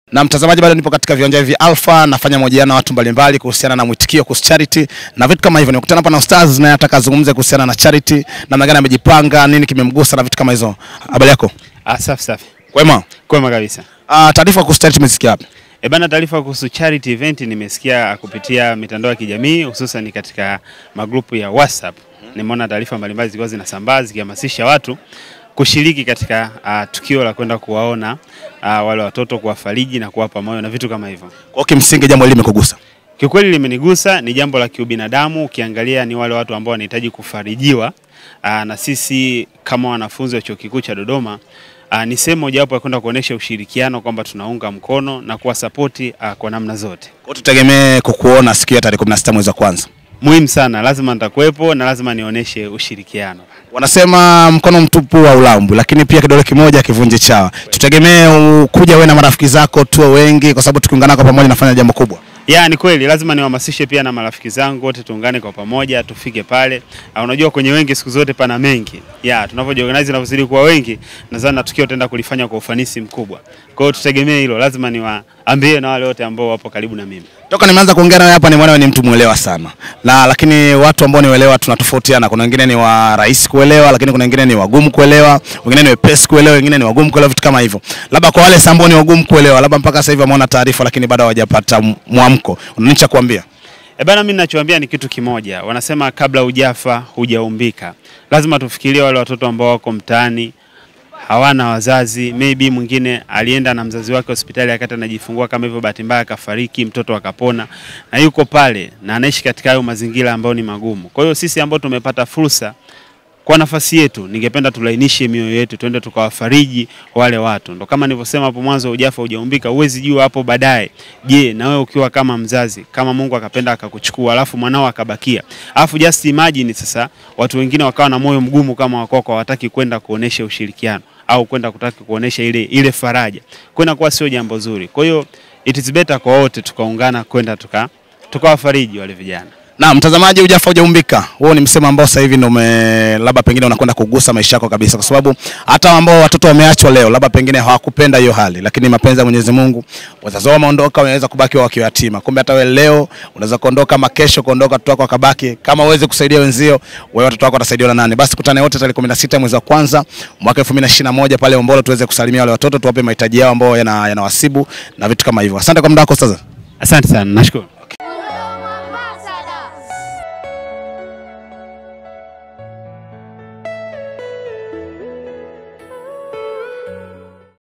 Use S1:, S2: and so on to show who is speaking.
S1: Na mtazamaji, bado nipo katika viwanja hivi Alpha, nafanya mahojiano na watu mbalimbali kuhusiana na mwitikio kuhusu charity na vitu kama hivyo. Nikutana hapa na Ustaz naye nataka azungumze kuhusiana na charity, namna gani amejipanga, nini kimemgusa na vitu kama hizo. Habari yako?
S2: Ah, safi safi.
S1: Kwema.
S2: Kwema kabisa.
S1: Ah, taarifa kuhusu charity umesikia wapi?
S2: E bana, taarifa kuhusu charity event nimesikia kupitia mitandao ya kijamii hususan katika magrupu ya WhatsApp. Nimeona taarifa mbalimbali zilikuwa zinasambaa zikihamasisha watu kushiriki katika uh, tukio la kwenda kuwaona uh, wale watoto, kuwafariji na kuwapa moyo na vitu kama hivyo.
S1: Kwa kimsingi jambo hili limekugusa.
S2: Kiukweli limenigusa, ni jambo la kiubinadamu. Ukiangalia ni wale watu ambao wanahitaji kufarijiwa. Aa, na sisi kama wanafunzi wa chuo kikuu cha Dodoma aa, ni sehemu mojawapo ya kwenda kuonesha ushirikiano kwamba tunaunga mkono na kuwasapoti kwa namna zote.
S1: Kwa tutegemee kukuona siku ya tarehe 16 mwezi wa kwanza.
S2: Muhimu sana, lazima nitakuwepo na lazima nionyeshe ushirikiano.
S1: Wanasema mkono mtupu wa ulambu, lakini pia kidole kimoja kivunje chawa. Tutegemee kuja wewe na marafiki zako tuwe wengi, kwa sababu tukiungana kwa pamoja nafanya jambo kubwa.
S2: Ya, ni kweli, lazima niwahamasishe pia na marafiki zangu wote, tuungane kwa pamoja, tufike pale. Uh, unajua kwenye wengi siku zote pana mengi. Ya, tunavyojiorganize tunavyozidi kuwa wengi, nadhani na tukio tutaenda kulifanya kwa ufanisi mkubwa. Kwa hiyo tutegemee hilo, lazima niwaambie na wale wote ambao wapo karibu na mimi.
S1: Toka nimeanza kuongea nawe hapa nimeona wewe ni mtu mwelewa sana. Na lakini watu ambao ni welewa tunatofautiana. Kuna wengine ni wa rahisi kuelewa, lakini kuna wengine ni wagumu kuelewa, wengine ni wepesi kuelewa, wengine ni wagumu kuelewa vitu kama hivyo. Labda kwa wale ambao ni wagumu kuelewa, labda mpaka sasa hivi wameona taarifa lakini bado hawajapata mwamko. Unanicha kuambia?
S2: E bana, mimi ninachoambia ni kitu kimoja. Wanasema kabla hujafa hujaumbika. Lazima tufikirie wale watoto ambao wako mtaani hawana wazazi, maybe mwingine alienda na mzazi wake hospitali akati anajifungua kama hivyo, bahati mbaya akafariki, mtoto akapona, na yuko pale na anaishi katika hayo mazingira ambayo ni magumu. Kwa hiyo sisi ambao tumepata fursa kwa nafasi yetu, ningependa tulainishe mioyo yetu, twende tukawafariji wale watu. Ndo kama nilivyosema hapo mwanzo, ujafa hujaumbika, huwezi jua hapo baadaye. Je, na wewe ukiwa kama mzazi, kama Mungu akapenda akakuchukua, alafu mwanao akabakia, alafu just imagine sasa watu wengine wakawa na moyo mgumu kama wako hawataki kwenda kuonesha ushirikiano au kwenda kutaka kuonesha ile ile faraja, kwenda kuwa sio jambo zuri. Kwa hiyo it is better kwa wote tukaungana kwenda tuka tukawafariji wale vijana.
S1: Na mtazamaji, hujafa hujaumbika. Huo ni msemo ambao sasa hivi ndio labda pengine unakwenda kugusa maisha yako kabisa, kwa sababu hata ambao watoto wameachwa leo, labda pengine hawakupenda hiyo hali, lakini mapenzi ya Mwenyezi Mungu, wazazi wao wameondoka, wanaweza kubaki wao wakiwa yatima. Kumbe hata wewe leo unaweza kuondoka, ama kesho kuondoka, watoto wako wakabaki. Kama uweze kusaidia wenzio, wewe watoto wako watasaidiwa na nani? Basi kutane wote tarehe 16 mwezi wa kwanza mwaka 2021 pale Ombolo, tuweze kusalimia wale watoto, tuwape mahitaji yao ambao yanawasibu yana na vitu kama hivyo. Asante kwa muda wako sasa.
S2: Asante sana, nashukuru.